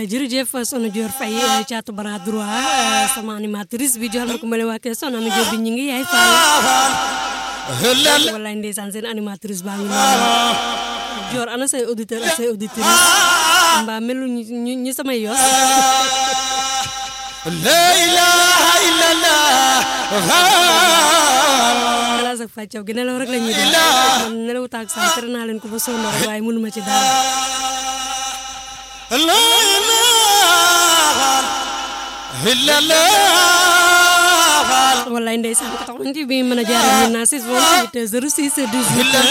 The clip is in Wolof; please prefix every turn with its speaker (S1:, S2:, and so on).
S1: jërëjëf soxna Dior Faye caatu bara droit sama animatrice bi joxal ma ko mbale waa kër soxna mi Dior bi ñu ngi yaay Faye wallaay ndeysaan seen animatrice baa ngi noonu Dior ana say auditeur ak say auditrice mbaa melu ñu ñu samay yos
S2: la ilaha illallah
S1: xalaas ak fàccaw gi nelaw rek la ñuy def man nelaw taag saa tere naa leen ko ba sonn rek waaye mënuma ci dara
S2: la ilaha illallah
S1: wallaay ndeysaan ko tax ci bi mën a jaar ñun naa 6 28 06 18